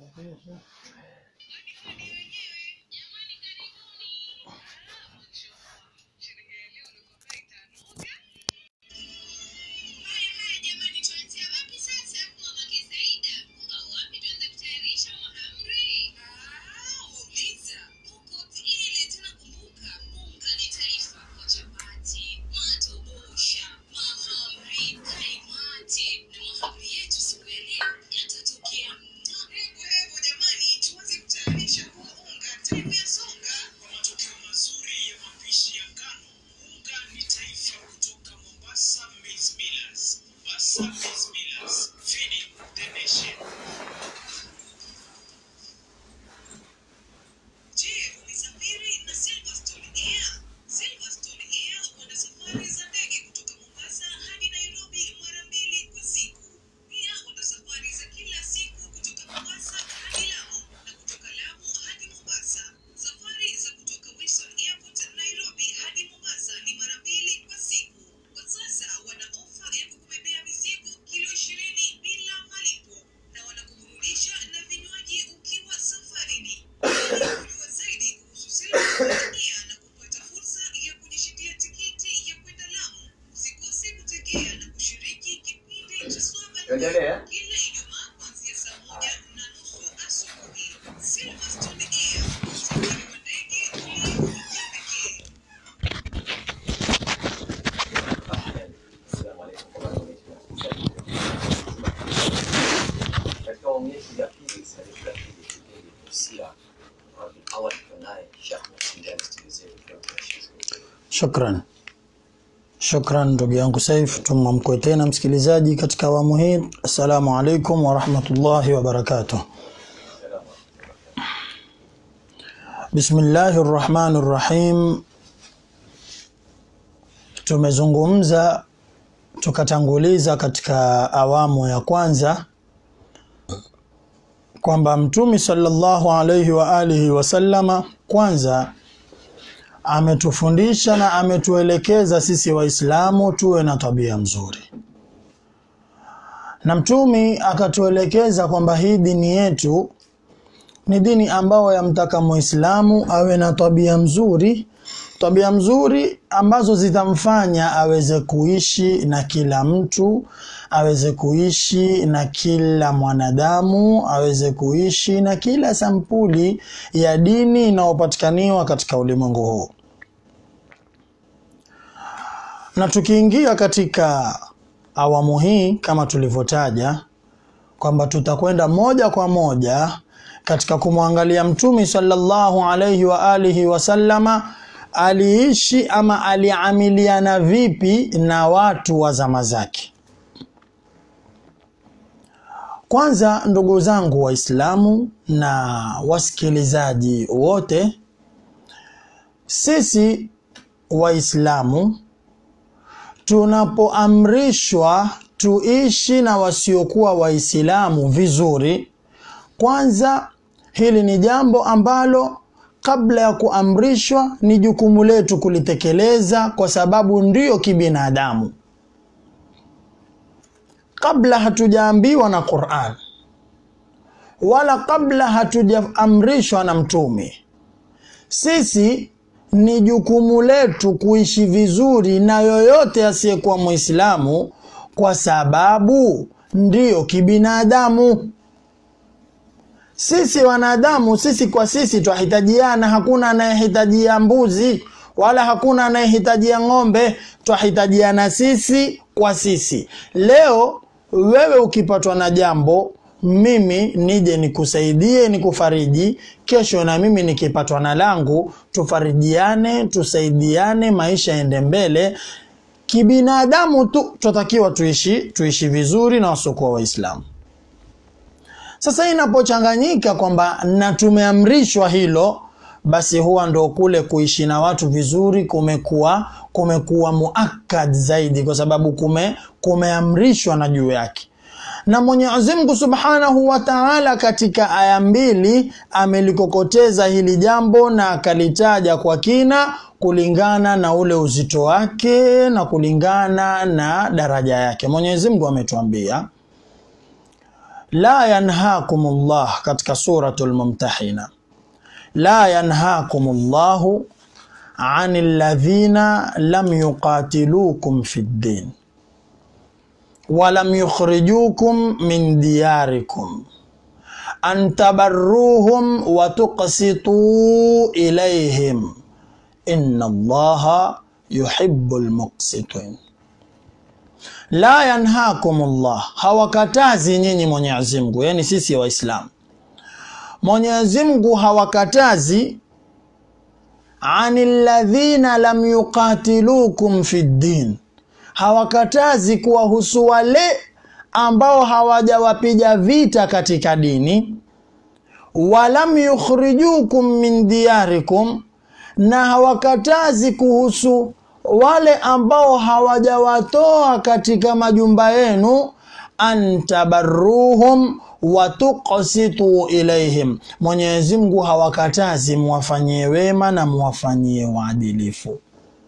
Haya haya jamani, tuanzia wapi sasa? Mama Kisaida, unga wapi tuanze kutayarisha mahamri? Ah, uliza uko ile tena. Kumbuka unga ni taifa kwa chapati, matobosha, mahamri, kaimati na mahamri yetu siku ya leo yatatokea mtamu. Hebu hebu jamani, tuanze kutayarisha huo unga taimu ya songa. Kwa matokeo mazuri ya mapishi ya ngano, unga ni taifa kutoka Mombasa Maize Millers. Mombasa Maize Millers, feeding the nation. Je, umesafiri na Silverstone Air? Silverstone Air wana safari za ndege kutoka Mombasa hadi Nairobi mara mbili kwa siku. Pia wana safari za kila siku kutoka Mombasa hadi Lamu na kutoka Lamu hadi Mombasa. Safari za kutoka Wilson Airport Nairobi hadi Mombasa ni mara mbili kwa siku. Kwa sasa wana ofa ya kukubebea mizigo kilo ishirini bila malipo na wanakuburudisha na vinywaji ukiwa safarini. Kujua zaidi kuhusu Silverstone Air na kupata fursa ya kujishindia tiketi ya kwenda Lamu, usikose kutegea na kushiriki kipindi cha Swahili Endelea. kila Ijumaa kuanzia saa moja na nusu asubuhi. Silverstone Air, usafiri wa ndege ulio wa kipekee. Assalamu alaikum kwa wale wote katika awamu yetu ya pili sarifu ya pili kipindi Kusira Rabi awali tunaye Sheikh Msindani studio zetu kwa Sheikh Shukran, shukran ndugu yangu Saif, tumamkwe tena msikilizaji katika awamu hii. Assalamu alaikum warahmatullahi wabarakatuh. Bismillahi rrahmani rrahim. Tumezungumza tukatanguliza katika awamu ya kwanza kwamba Mtume sallallahu alaihi wa alihi wasallama kwanza ametufundisha na ametuelekeza sisi Waislamu tuwe na tabia mzuri, na mtumi akatuelekeza kwamba hii dini yetu ni dini ambayo yamtaka Muislamu awe na tabia mzuri, tabia mzuri ambazo zitamfanya aweze kuishi na kila mtu, aweze kuishi na kila mwanadamu, aweze kuishi na kila sampuli ya dini inayopatikaniwa katika ulimwengu huu. Na tukiingia katika awamu hii kama tulivyotaja kwamba tutakwenda moja kwa moja katika kumwangalia Mtume sallallahu alaihi wa alihi wasallama aliishi ama aliamiliana vipi na watu wa zama zake. Kwanza, ndugu zangu Waislamu na wasikilizaji wote, sisi Waislamu tunapoamrishwa tuishi na wasiokuwa Waislamu vizuri, kwanza hili ni jambo ambalo kabla ya kuamrishwa ni jukumu letu kulitekeleza, kwa sababu ndiyo kibinadamu. Kabla hatujaambiwa na Qur'an wala kabla hatujaamrishwa na Mtume, sisi ni jukumu letu kuishi vizuri na yoyote asiyekuwa Muislamu, kwa sababu ndiyo kibinadamu. Sisi wanadamu, sisi kwa sisi twahitajiana. Hakuna anayehitajia mbuzi wala hakuna anayehitajia ng'ombe, twahitajiana sisi kwa sisi. Leo wewe ukipatwa na jambo, mimi nije nikusaidie, nikufariji. Kesho na mimi nikipatwa na langu, tufarijiane, tusaidiane, maisha yaende mbele. Kibinadamu tu twatakiwa tuishi, tuishi vizuri na wasiokuwa Waislamu. Sasa inapochanganyika kwamba na tumeamrishwa hilo, basi huwa ndo kule kuishi na watu vizuri kumekuwa kumekuwa muakad zaidi, kwa sababu kume kumeamrishwa na juu yake. Na Mwenyezi Mungu Subhanahu wa Ta'ala katika aya mbili amelikokoteza hili jambo na akalitaja kwa kina kulingana na ule uzito wake na kulingana na daraja yake. Mwenyezi Mungu ametuambia la yanhakum llah katika suratu lmumtahina la yanhakum llahu ani ladhina lam yuqatilukum fi ddin walam yukhrijukum min diyarikum an tabarruhum wa tuqsituu ilayhim inna allaha yuhibbu lmuqsitin la yanhakum llah hawakatazi nyinyi mwenyezi mungu yani sisi waislamu mwenyezi mungu hawakatazi ani ladhina lam yuqatilukum fi ddin hawakatazi kuwahusu wale ambao hawajawapiga vita katika dini walam yukhrijukum min diyarikum na hawakatazi kuhusu wale ambao hawajawatoa katika majumba yenu an tabarruhum wa tuqsitu ilaihim mwenyezi mungu hawakatazi muwafanyie wema na muwafanyie waadilifu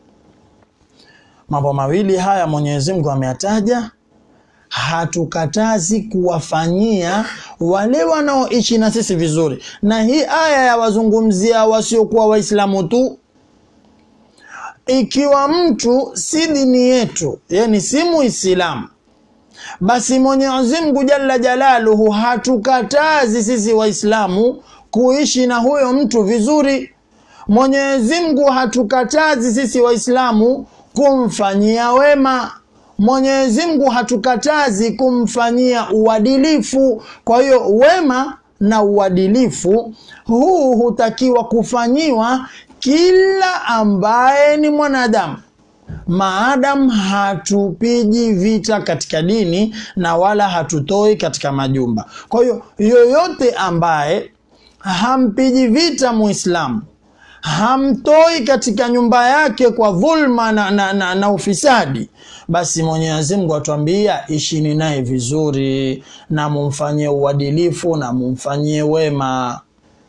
mambo mawili haya mwenyezi mungu ameyataja hatukatazi kuwafanyia wale wanaoishi na sisi vizuri na hii aya yawazungumzia wasiokuwa waislamu tu ikiwa mtu si dini yetu yani si muislamu basi mwenyezi mungu jalla jalaluhu hatukatazi sisi waislamu kuishi na huyo mtu vizuri mwenyezi mungu hatukatazi sisi waislamu kumfanyia wema mwenyezi mungu hatukatazi kumfanyia uadilifu kwa hiyo wema na uadilifu huu hutakiwa kufanyiwa kila ambaye ni mwanadamu maadam hatupigi vita katika dini na wala hatutoi katika majumba kwa hiyo yoyote ambaye hampigi vita muislamu hamtoi katika nyumba yake kwa dhulma na, na, na, na ufisadi basi mwenyezi mungu atuambia ishini naye vizuri na mumfanyie uadilifu na mumfanyie wema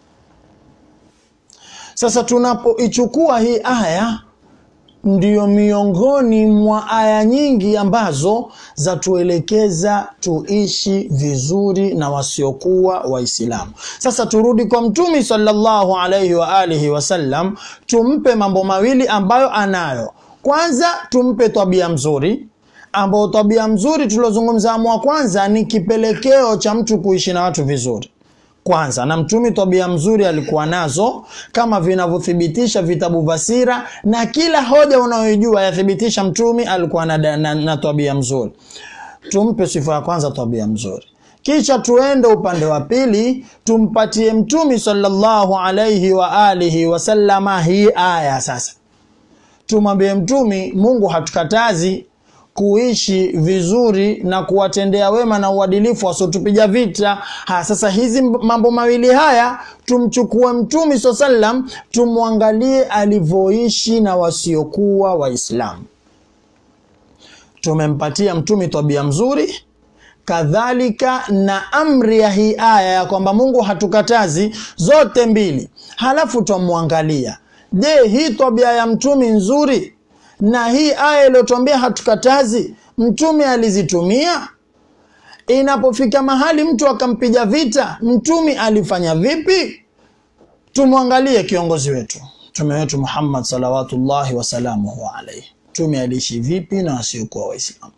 sasa tunapoichukua hii aya ndiyo miongoni mwa aya nyingi ambazo zatuelekeza tuishi vizuri na wasiokuwa waislamu sasa turudi kwa mtumi salllahu alaihi waalihi wasallam tumpe mambo mawili ambayo anayo kwanza tumpe tabia mzuri ambayo tabia mzuri tuliozungumza amu wa kwanza ni kipelekeo cha mtu kuishi na watu vizuri kwanza na mtumi tabia mzuri alikuwa nazo kama vinavyothibitisha vitabu vya sira na kila hoja unayoijua yathibitisha mtumi alikuwa na, na, na tabia mzuri tumpe sifa ya kwanza tabia mzuri kisha tuende upande wa pili tumpatie mtumi sallallahu alaihi wa alihi wasallama hii aya sasa tumwambie mtumi mungu hatukatazi kuishi vizuri na kuwatendea wema na uadilifu wasiotupiga vita ha, sasa hizi mambo mawili haya tumchukue mtumi saa salam tumwangalie alivyoishi na wasiokuwa waislamu tumempatia mtumi tabia mzuri kadhalika na amri ya hii aya ya kwamba mungu hatukatazi zote mbili halafu twamwangalia je hii tabia ya mtumi nzuri na hii aya iliyotwambia hatukatazi mtume alizitumia inapofika mahali mtu akampiga vita mtumi alifanya vipi tumwangalie kiongozi wetu mtume wetu muhammad salawatullahi wasalamuhu alaihi mtume aliishi vipi na wasiokuwa waislamu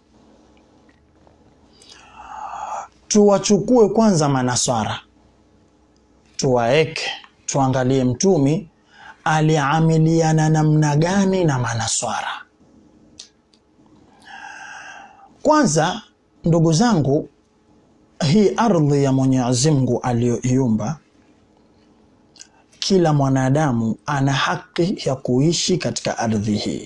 tuwachukue kwanza manaswara tuwaeke tuangalie mtumi aliamiliana namna gani na manaswara kwanza ndugu zangu hii ardhi ya mwenyezi mungu aliyoiumba kila mwanadamu ana haki ya kuishi katika ardhi hii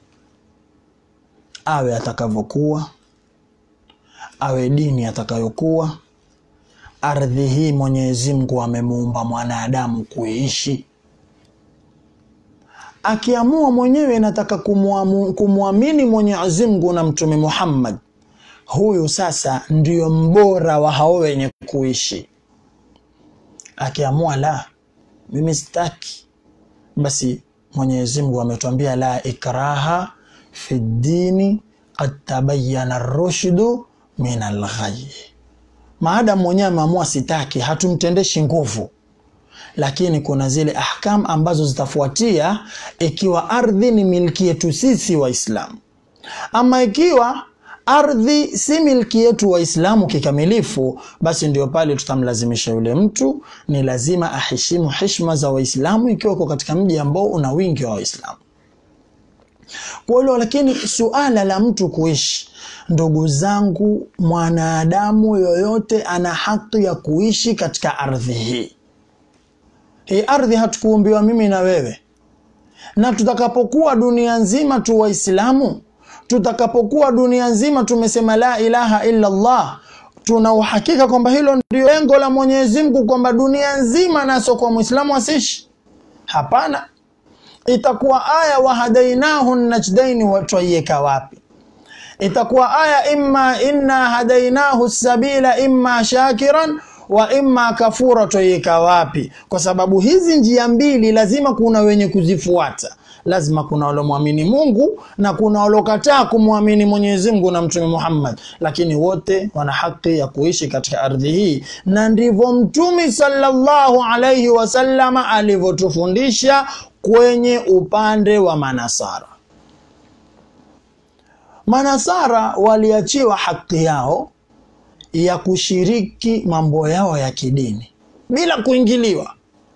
awe atakavyokuwa awe dini atakayokuwa ardhi hii mwenyezi mungu amemuumba mwanadamu kuishi akiamua mwenyewe nataka kumwamini mwenyezi mungu na mtume muhammad huyu sasa ndio mbora wa hao wenye kuishi akiamua la mimi sitaki basi mwenyezi mungu ametuambia la ikraha fi ddini qad tabayana rushdu min alghayy maadamu mwenyewe ameamua sitaki hatumtendeshi nguvu lakini kuna zile ahkam ambazo zitafuatia ikiwa ardhi ni milki yetu sisi waislamu ama ikiwa ardhi si milki yetu waislamu kikamilifu basi ndio pale tutamlazimisha yule mtu ni lazima aheshimu heshima za waislamu ikiwa uko katika mji ambao una wingi wa waislamu kwa hilo lakini suala la mtu kuishi ndugu zangu mwanadamu yoyote ana haki ya kuishi katika ardhi hii hii ardhi hatukuumbiwa mimi na wewe na tutakapokuwa dunia nzima tu waislamu tutakapokuwa dunia nzima tumesema la ilaha illa Allah tuna uhakika kwamba hilo ndio lengo la Mwenyezi Mungu kwamba dunia nzima naso kwa Muislamu asishi hapana itakuwa aya wahadainahu najdaini watwaiweka wapi itakuwa aya imma inna hadainahu sabila imma shakiran wa imma kafura twaiweka wapi kwa sababu hizi njia mbili lazima kuna wenye kuzifuata lazima kuna walomwamini mungu na kuna walokataa kumwamini mwenyezi mungu na mtume muhammad lakini wote wana haki ya kuishi katika ardhi hii na ndivyo mtume sallallahu alaihi wasallama alivyotufundisha kwenye upande wa manasara manasara waliachiwa haki yao ya kushiriki mambo yao ya kidini bila kuingiliwa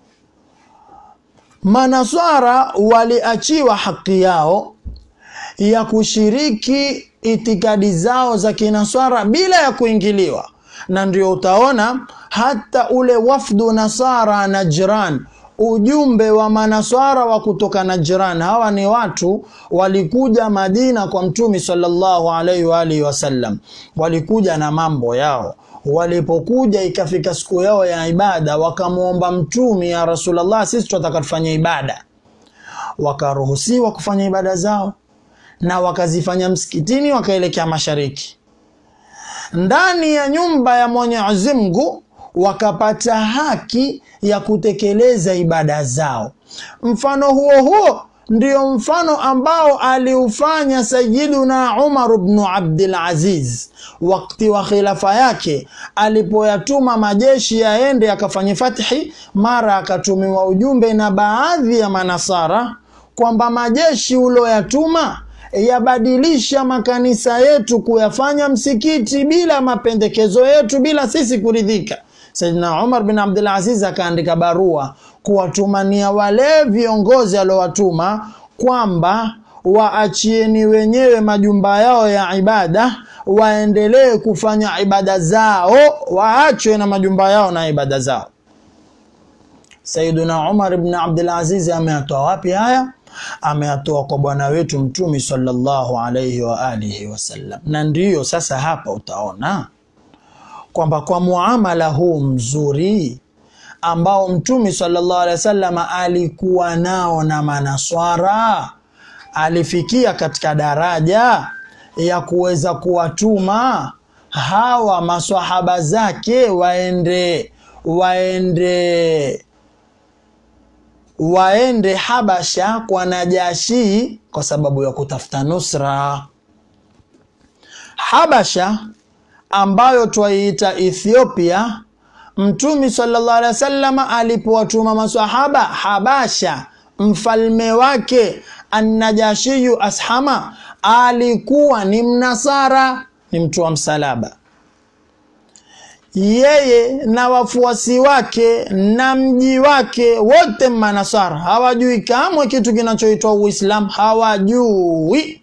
manaswara waliachiwa haki yao ya kushiriki itikadi zao za kinaswara bila ya kuingiliwa na ndio utaona hata ule wafdu nasara najran ujumbe wa manaswara wa kutoka najran hawa ni watu walikuja madina kwa mtumi sallallahu alaihi wa alihi wasallam walikuja na mambo yao walipokuja ikafika siku yao ya ibada wakamwomba mtumi ya rasulllah sisi tunataka tufanye ibada wakaruhusiwa kufanya ibada zao na wakazifanya msikitini wakaelekea mashariki ndani ya nyumba ya mwenyezi mungu wakapata haki ya kutekeleza ibada zao mfano huo huo ndio mfano ambao aliufanya sayiduna umar bnu abdulaziz wakati wa khilafa yake alipoyatuma majeshi yaende akafanye fathi mara akatumiwa ujumbe na baadhi ya manasara kwamba majeshi ulioyatuma yabadilisha makanisa yetu kuyafanya msikiti bila mapendekezo yetu bila sisi kuridhika Saidina Umar bin Abdul Aziz akaandika barua kuwatumania wale viongozi aliowatuma kwamba waachieni wenyewe majumba yao ya ibada waendelee kufanya ibada zao waachwe na majumba yao na ibada zao Saiduna Umar bin Abdul Aziz ameyatoa wapi haya ameyatoa kwa bwana wetu mtumi sallallahu alaihi wa alihi wasallam na ndiyo sasa hapa utaona kwamba kwa muamala huu mzuri ambao mtume sallallahu alaihi wasallam alikuwa nao na manaswara alifikia katika daraja ya kuweza kuwatuma hawa maswahaba zake waende waende waende Habasha kwa Najashi kwa sababu ya kutafuta nusra. Habasha ambayo twaiita Ethiopia, Mtume sallallahu alaihi wasallam alipowatuma maswahaba Habasha, mfalme wake Annajashiyu Ashama alikuwa ni mnasara, ni mtu wa msalaba yeye na wafuasi wake na mji wake wote manasara hawajui kamwe kitu kinachoitwa uislamu hawajui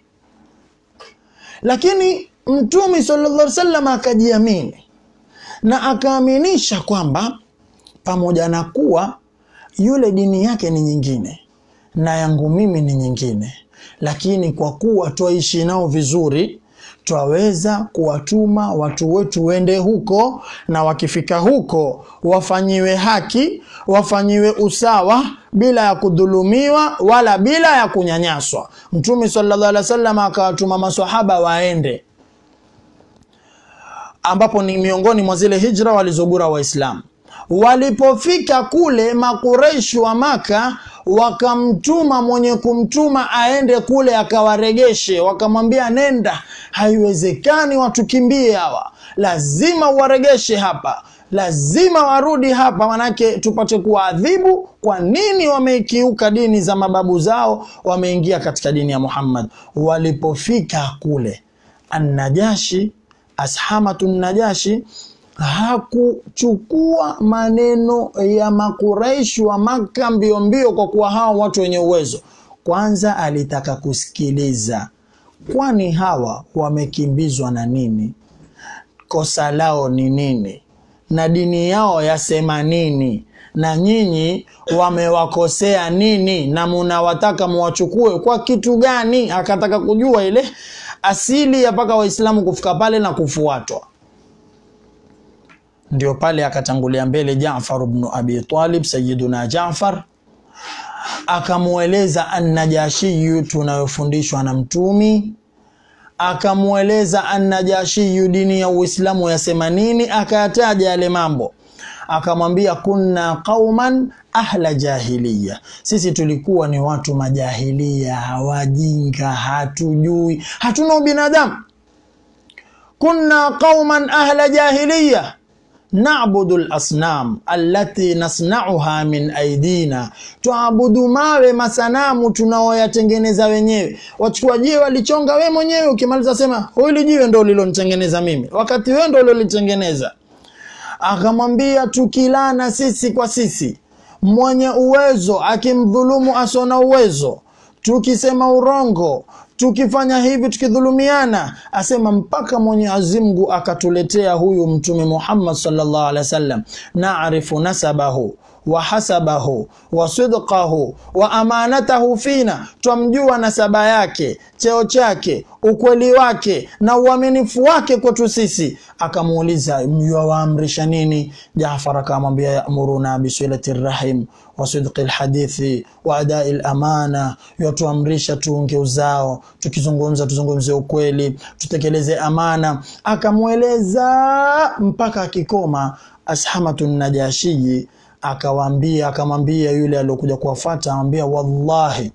lakini mtume sallallahu alaihi wasallam akajiamini na akaaminisha kwamba pamoja na kuwa yule dini yake ni nyingine na yangu mimi ni nyingine lakini kwa kuwa twaishi nao vizuri twaweza kuwatuma watu wetu wende huko na wakifika huko wafanyiwe haki wafanyiwe usawa bila ya kudhulumiwa wala bila ya kunyanyaswa mtume sallallahu alaihi wasallam akawatuma maswahaba waende ambapo ni miongoni mwa zile hijra walizogura waislamu walipofika kule makureishi wa maka wakamtuma mwenye kumtuma aende kule akawaregeshe wakamwambia nenda haiwezekani watukimbie hawa lazima waregeshe hapa lazima warudi hapa manake tupate kuwaadhibu kwa nini wameikiuka dini za mababu zao wameingia katika dini ya muhammad walipofika kule annajashi ashamatu najashi hakuchukua maneno ya makuraishi wa maka mbio mbio kwa kuwa hawa watu wenye uwezo kwanza alitaka kusikiliza kwani hawa wamekimbizwa na nini kosa lao ni nini na dini yao yasema nini na nyinyi wamewakosea nini na munawataka muwachukue kwa kitu gani akataka kujua ile asili ya mpaka waislamu kufika pale na kufuatwa ndio pale akatangulia mbele Jaafar ibn Abi Talib Sayyiduna Jaafar akamweleza annajashiyu tunayofundishwa na mtumi akamweleza annajashiyu dini ya Uislamu yasema nini akayataja yale mambo akamwambia kunna qauman ahla jahiliya sisi tulikuwa ni watu majahilia wajinga hatujui hatuna ubinadamu kunna qauman ahla jahiliya nabudu lasnam allati nasnauha min aidina, tuabudu mawe masanamu tunaoyatengeneza wenyewe. Wachukua jiwe walichonga we mwenyewe, ukimaliza sema hili jiwe ndo ulilonitengeneza mimi, wakati wewe ndo ulilolitengeneza. Akamwambia tukilana sisi kwa sisi, mwenye uwezo akimdhulumu asona uwezo, tukisema urongo tukifanya hivi tukidhulumiana, asema mpaka Mwenyezi Mungu akatuletea huyu Mtume Muhammad sallallahu alaihi wasallam, naarifu nasabahu wa hasabahu wa sidqahu wa amanatahu fina, twamjua nasaba yake, cheo chake, ukweli wake na uaminifu wake kwetu sisi. Akamuuliza, mwawaamrisha nini? Jaafar akamwambia, yamuruna bisilati rahim wa sidqi lhadithi wa adai lamana, yatuamrisha tuunge uzao, tukizungumza tuzungumze ukweli, tutekeleze amana. Akamweleza mpaka akikoma. Ashamatu Najashii akawaambia akamwambia yule aliyokuja kuwafata, amwambia wallahi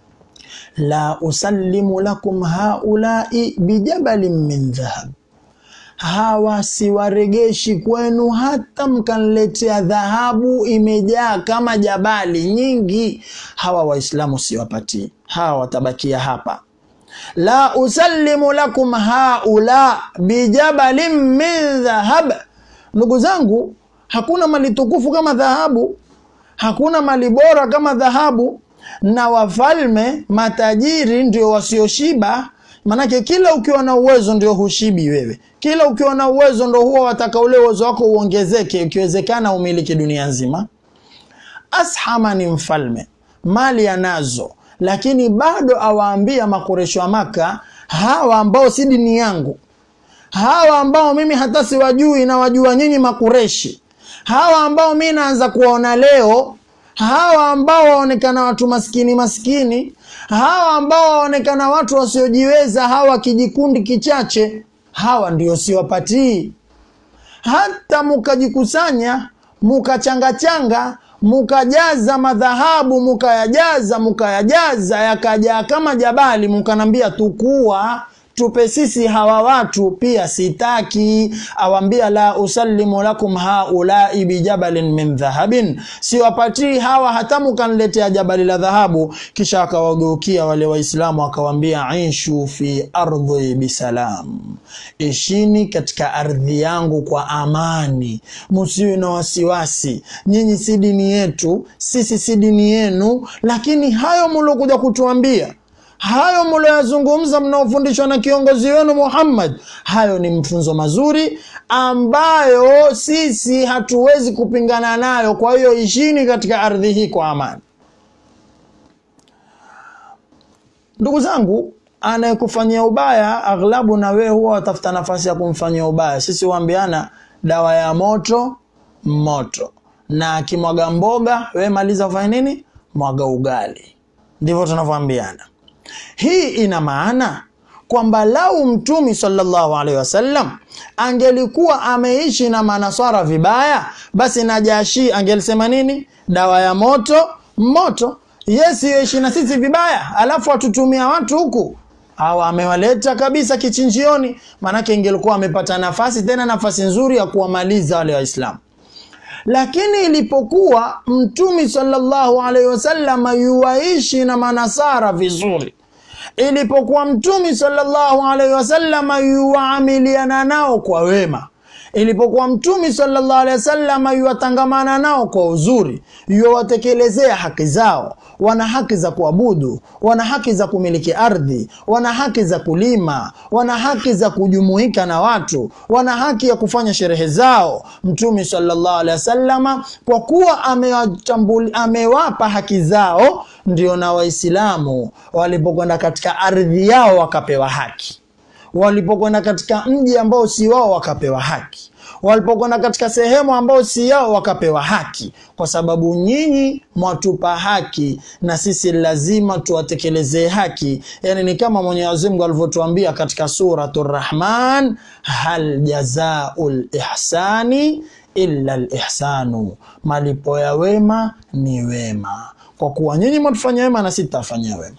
la usallimu lakum haulai bijabalin min dhahab, hawa siwaregeshi kwenu hata mkaniletea dhahabu imejaa kama jabali nyingi, hawa Waislamu siwapatii, hawa watabakia hapa. La usallimu lakum haula bijabalin min dhahab. Ndugu zangu, hakuna mali tukufu kama dhahabu, hakuna mali bora kama dhahabu, na wafalme matajiri ndio wasioshiba. Manake kila ukiwa na uwezo ndio hushibi wewe, kila ukiwa na uwezo ndo huwa wataka ule uwezo wako uongezeke, ikiwezekana umiliki dunia nzima. Ashama ni mfalme, mali anazo, lakini bado awaambia makuresho wa Maka, hawa ambao si dini yangu, hawa ambao mimi hata siwajui na wajua nyinyi Makureshi, hawa ambao mi naanza kuwaona leo, hawa ambao waonekana watu maskini maskini, hawa ambao waonekana watu wasiojiweza, hawa kijikundi kichache, hawa ndio siwapatii. Hata mukajikusanya mukachangachanga mukajaza madhahabu mukayajaza mukayajaza yakajaa kama jabali, mukanambia tukua tupe sisi hawa watu pia sitaki. Awambia la usallimu lakum haulai bijabalin min dhahabin, siwapatii hawa hata mukaniletea jabali la dhahabu. Kisha akawageukia wale Waislamu akawambia, ishu fi ardhi bisalam, ishini katika ardhi yangu kwa amani, musiwe na wasiwasi. Nyinyi si dini yetu, sisi si dini yenu, lakini hayo mulokuja kutuambia hayo mlioyazungumza mnaofundishwa na kiongozi wenu Muhammad, hayo ni mfunzo mazuri ambayo sisi hatuwezi kupingana nayo. Kwa hiyo ishini katika ardhi hii kwa amani. Ndugu zangu, anayekufanyia ubaya aghlabu na wewe huwa watafuta nafasi ya kumfanyia ubaya. Sisi huambiana dawa ya moto moto, na akimwaga mboga, wewe maliza ufanye nini? Mwaga ugali. Ndivyo tunavyoambiana. Hii ina maana kwamba lau Mtumi sallallahu alaihi wasallam angelikuwa ameishi na manaswara vibaya, basi Najashi angelisema nini? Dawa ya moto moto. yes yoishi na sisi vibaya alafu atutumia watu huku au amewaleta kabisa kichinjioni maanake ingelikuwa amepata nafasi tena nafasi nzuri ya kuwamaliza wale waislamu lakini ilipokuwa mtumi sallallahu alaihi wasallam yuwaishi na manasara vizuri ilipokuwa mtumi sallallahu alaihi wasallam yuwaamiliana nao kwa wema ilipokuwa mtumi sallallahu alaihi wasallam yuwatangamana nao kwa uzuri yuwatekelezea haki zao wana haki za kuabudu wana haki za kumiliki ardhi wana haki za kulima wana haki za kujumuika na watu wana haki ya kufanya sherehe zao mtumi sallallahu alaihi wasallama kwa kuwa amewachambuli- amewapa haki zao ndio na waislamu walipokwenda katika ardhi yao wakapewa haki walipokwenda katika mji ambao si wao wakapewa haki walipokwenda katika sehemu ambao si yao wakapewa haki kwa sababu nyinyi mwatupa haki na sisi lazima tuwatekelezee haki yani ni kama mwenyezi mungu alivyotuambia katika suratu rahman hal jazau lihsani illa lihsanu malipo ya wema ni wema kwa kuwa nyinyi mwatufanya wema na sisi tutafanyia wema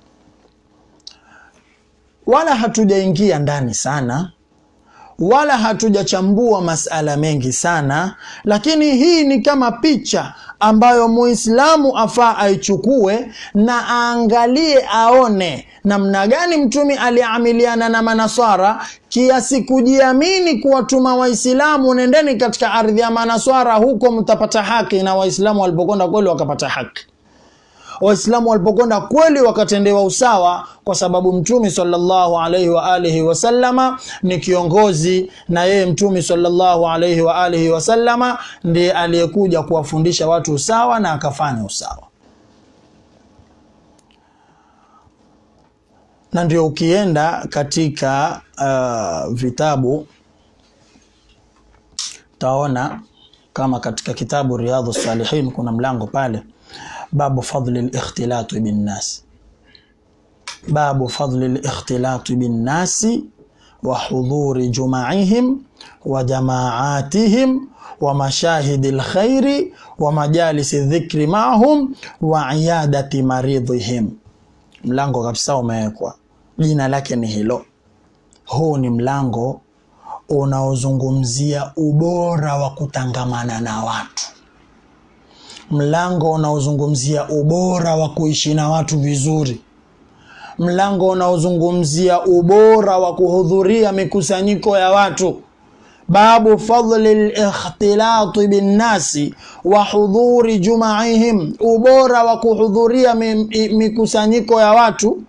wala hatujaingia ndani sana wala hatujachambua masala mengi sana lakini hii ni kama picha ambayo muislamu afaa aichukue na aangalie aone namna gani mtumi aliamiliana na manaswara kiasi kujiamini kuwatuma waislamu nendeni katika ardhi ya manaswara huko mtapata haki na waislamu walipokwenda kweli wakapata haki waislamu walipokwenda kweli wakatendewa usawa kwa sababu mtume sallallahu alaihi wa alihi wasallama ni kiongozi na yeye mtume sallallahu alaihi wa alihi wasallama ndiye aliyekuja kuwafundisha watu usawa na akafanya usawa na ndio ukienda katika uh, vitabu taona kama katika kitabu riadhu salihin kuna mlango pale babu fadli likhtilati binnasi babu fadli likhtilati binnasi wa hudhuri jumaihim wa jamaatihim wa mashahidi lkhairi wa majalisi dhikri mahum wa iyadati maridhihim mlango kabisa umewekwa jina lake ni hilo huu ni mlango unaozungumzia ubora wa kutangamana na watu mlango unaozungumzia ubora wa kuishi na watu vizuri mlango unaozungumzia ubora wa kuhudhuria mikusanyiko ya watu babu fadli likhtilati binnasi wa hudhuri jumaihim ubora wa kuhudhuria mi- mikusanyiko ya watu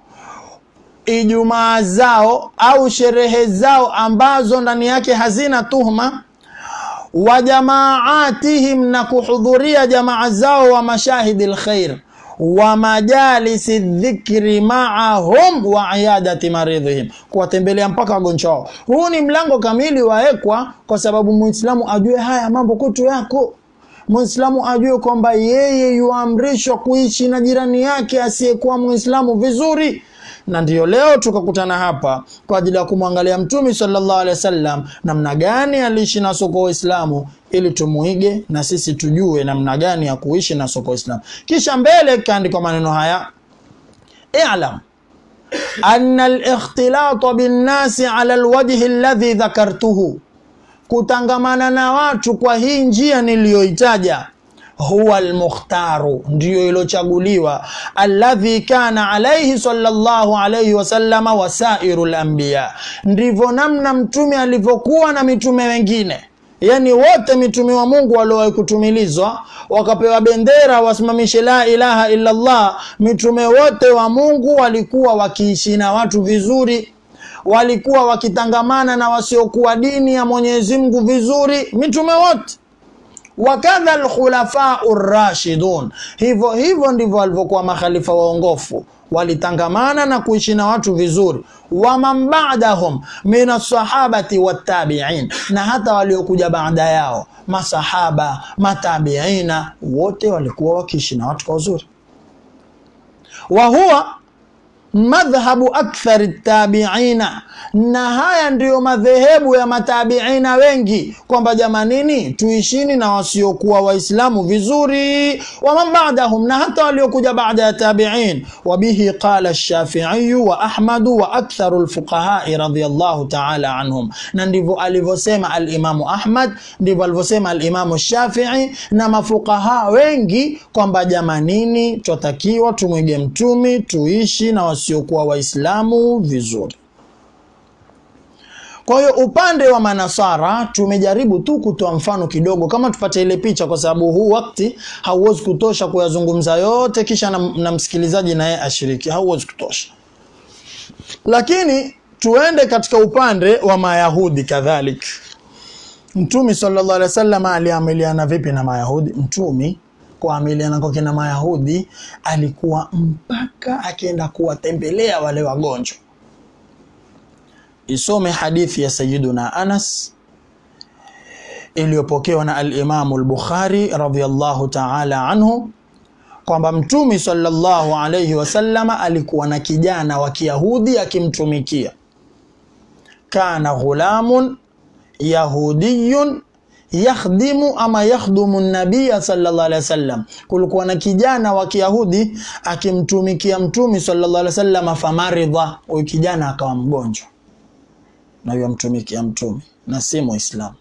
ijumaa zao au sherehe zao ambazo ndani yake hazina tuhma wa jamaatihim na kuhudhuria jamaa zao wa mashahidi lkhair wa majalisi dhikri maahum wa iyadati maridhihim kuwatembelea mpaka wagonjwa wao huu ni mlango kamili waekwa kwa sababu muislamu ajue haya mambo kwetu yako muislamu ajue kwamba yeye yuamrishwa kuishi na jirani yake asiyekuwa muislamu vizuri na ndiyo leo tukakutana hapa kwa ajili ya kumwangalia mtume sallallahu alaihi wasallam namna gani aliishi na soko waislamu ili tumuige na sisi tujue namna gani ya kuishi na soko waislamu kisha mbele kaandikwa maneno haya i'lam anna al-ikhtilata bin-nasi ala al-wajhi alladhi dhakartuhu kutangamana na watu kwa hii njia niliyoitaja huwa almukhtaru ndiyo ilochaguliwa alladhi kana alaihi sallallahu alaihi wasallama wasairu lanbiya ndivyo namna mtume alivyokuwa na mitume wengine yaani wote mitume wa mungu waliowahi kutumilizwa wakapewa bendera wasimamishe la ilaha illallah mitume wote wa mungu walikuwa wakiishi na watu vizuri walikuwa wakitangamana na wasiokuwa dini ya mwenyezi mungu vizuri mitume wote wakadha lkhulafau rashidun hivyo hivyo ndivyo walivyokuwa makhalifa waongofu walitangamana na kuishi na watu vizuri waman badahum min alsahabati wattabiin na hata waliokuja baada yao masahaba matabiina wote walikuwa wakiishi na watu kwa uzuri wa huwa madhhabu akthari tabiina na haya ndiyo madhehebu ya matabiina wengi kwamba jamanini tuishini na wasiokuwa waislamu vizuri waman badahum na hata waliokuja baada ya tabiin wabihi qala lshafiiyu wa ahmadu wa aktharu lfuqahai radiallahu taala anhum na ndivyo alivyosema alimamu ahmad ndivyo alivyosema alimamu shafii na mafuqaha wengi kwamba jamanini twatakiwa tumwige mtumi tuishi na wasiokuwa waislamu vizuri kwa hiyo upande wa manasara tumejaribu tu kutoa mfano kidogo kama tupate ile picha kwa sababu huu wakati hauwezi kutosha kuyazungumza yote kisha na, na msikilizaji naye ashiriki hauwezi kutosha lakini tuende katika upande wa mayahudi kadhalik mtumi sallallahu alaihi wasallam aliamiliana vipi na mayahudi mtumi kuamiliana kwake na mayahudi alikuwa mpaka akienda kuwatembelea wale wagonjwa isome hadithi ya sayiduna anas iliyopokewa na alimamu lbukhari radiallahu taala anhu kwamba mtumi sallallahu alaihi wasallama alikuwa na kijana wa kiyahudi akimtumikia kana ghulamun yahudiyun yakhdimu ama yakhdumu nabiya sallallahu alaihi wasallam kulikuwa na kijana wa kiyahudi akimtumikia mtumi sallallahu alaihi wasallam famaridha huyu kijana akawa mgonjwa na yamtumikia mtume na si muislamu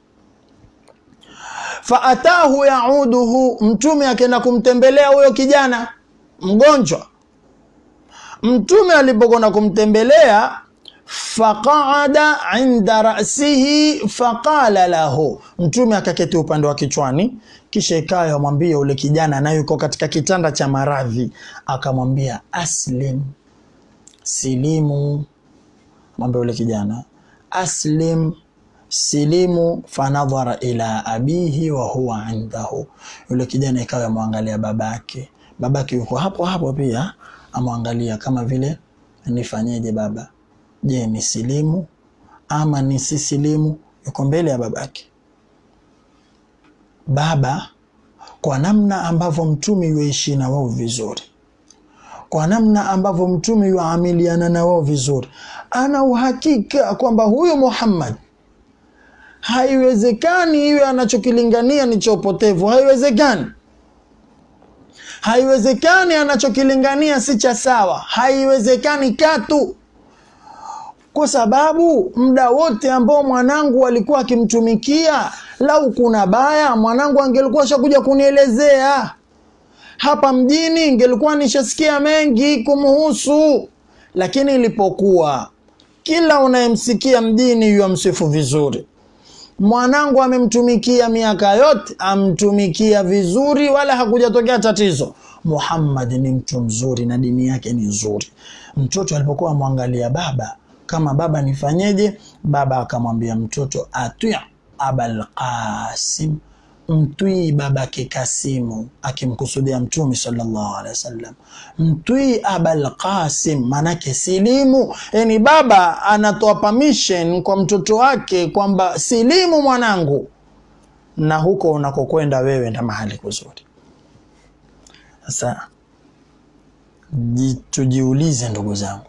faatahu yauduhu mtume akaenda kumtembelea huyo kijana mgonjwa mtume alipokwenda kumtembelea faqaada inda rasihi faqala lahu mtume akaketi upande wa kichwani kisha ikawa amwambia ule kijana naye yuko katika kitanda cha maradhi akamwambia aslim silimu mwambia ule kijana aslim silimu fanadhara ila abihi wa huwa indahu yule kijana ikawa amwangalia babake babake yuko hapo hapo pia amwangalia kama vile nifanyeje baba je ni silimu ama ni si silimu yuko mbele ya babake baba kwa namna ambavyo mtumi yuishi na wao vizuri kwa namna ambavyo mtume yuamiliana na wao vizuri ana uhakika kwamba huyu muhammad haiwezekani iwe anachokilingania ni cha upotevu haiwezekani haiwezekani anachokilingania si cha sawa haiwezekani katu kwa sababu muda wote ambao mwanangu alikuwa akimtumikia lau kuna baya mwanangu angelikuwa shakuja kunielezea hapa mjini ingelikuwa nishasikia mengi kumhusu lakini ilipokuwa kila unayemsikia mjini yuamsifu vizuri mwanangu amemtumikia miaka yote amtumikia vizuri wala hakujatokea tatizo muhammad ni mtu mzuri na dini yake ni nzuri mtoto alipokuwa amwangalia baba kama baba nifanyeje baba akamwambia mtoto atwi abalqasim mtwii babake Kasimu akimkusudia Mtume sallallahu alaihi wasallam, mtwii Abul Qasim, manake silimu. Yani baba anatoa permission kwa mtoto wake kwamba silimu mwanangu, na huko unakokwenda wewe na mahali kuzuri. Sasa tujiulize ndugu zangu,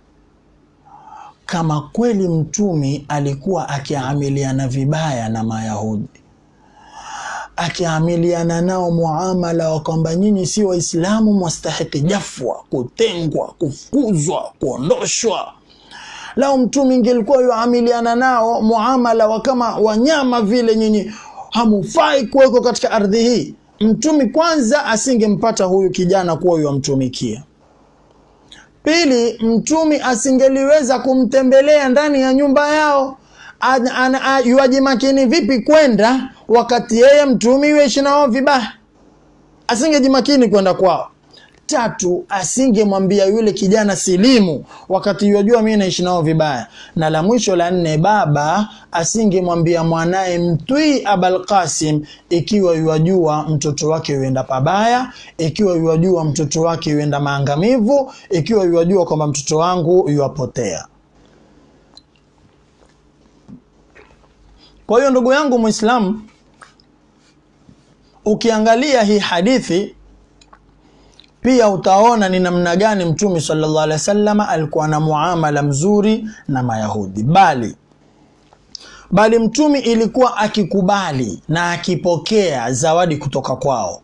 kama kweli mtumi alikuwa akiamiliana vibaya na Mayahudi akiamiliana nao muamala wa kwamba nyinyi si Waislamu, mwastahiki jafwa, kutengwa, kufukuzwa, kuondoshwa. Lao mtume ingelikuwa yuamiliana nao muamala wa kama wanyama vile, nyinyi hamufai kuwekwa katika ardhi hii, mtumi kwanza asingempata huyu kijana kuwa yuamtumikia. Pili, mtumi asingeliweza kumtembelea ndani ya nyumba yao yuaji makini vipi kwenda wakati yeye mtumi yuishi nao vibaya asingejimakini kwenda kwao tatu asingemwambia yule kijana silimu wakati yajua mimi naishi nao vibaya na la mwisho la nne baba asingemwambia mwanaye mtwii abal qasim ikiwa yuajua mtoto wake yuenda pabaya ikiwa yuajua mtoto wake yuenda maangamivu ikiwa yuajua kwamba mtoto wangu yuapotea Kwa hiyo ndugu yangu Muislamu, ukiangalia hii hadithi pia utaona ni namna gani mtume sallallahu alaihi wasallam alikuwa na muamala mzuri na mayahudi bali bali mtume ilikuwa akikubali na akipokea zawadi kutoka kwao